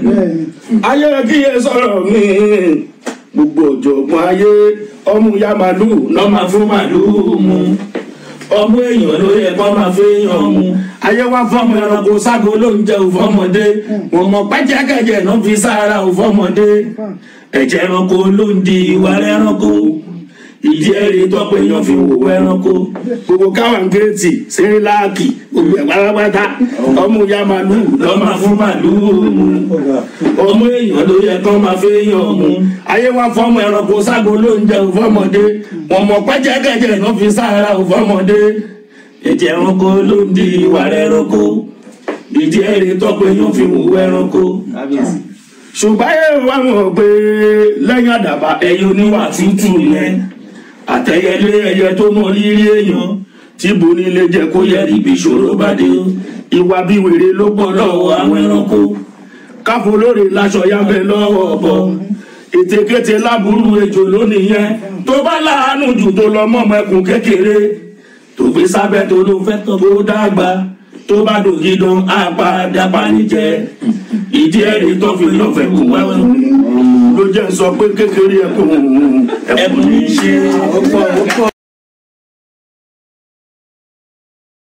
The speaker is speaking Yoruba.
ayé kíyè sọ̀rọ̀ mi gbogbo ọ̀jọ̀gbọ́n ayé ọmú ya màlúù lọ́ máa fún màlúù mu ọmọ èèyàn ló yẹ kó máa fi èèyàn mu ayé wá fọmọ ẹranko ságo ló ń jẹ òfọmọdé wọn mọ pẹjẹkẹjẹ náà fi sára òfọmọdé ẹ̀jẹ̀ ẹranko ló ń di ìwà ẹranko ìdí ẹ̀rí tọ́pọ̀ èèyàn fi wò ẹranko gbogbo káwọn géètì síríláàkì gbogbo ẹ̀ pátápátá ọmú ya màlúù lọ́ máa fún màlúù mu ọmọ èèyàn ló yẹ kó máa fi èèyàn mu ayé wá fọmọ ẹranko ságo ló ń jẹ òfọmọdé wọn mọ pẹjẹkẹjẹ náà fi sára òfọmọdé ẹ̀jẹ̀ ẹranko ló ń di ìwà ẹranko ìdí ẹ̀rí tọ́pọ̀ èèyàn fi wò ẹranko ṣùgbọ́n ayé wa mọ̀ pé lẹ́yìn àdàbà ẹyẹ oníwà tútù yẹn àtẹyẹlé ẹyẹ tó mọ rírí èèyàn tí boni lè jẹ kó yẹ ibi ìṣòro bá dé o ìwà bí wèrè ló pọ̀ lọ́wọ́ àwọn ẹranko káfó lórí láṣọ yáfẹ́ lọ́wọ́ ọ̀bọ ètekéte láburú ejò lónìí yẹn tó bá láàánú jù tó lọ mọ́mọ́ ẹkùn kékeré tó gbé sábẹ́ tó ló fẹ́ tó tó dàgbà tó bá dògì dán àpàdà panijẹ ìdí ẹ̀rí tó fi lọ́fẹ̀ẹ́ kú wẹ́wẹ́ ló jẹ́ sọ pé kékeré ẹkùn ẹkùn ní í ṣe.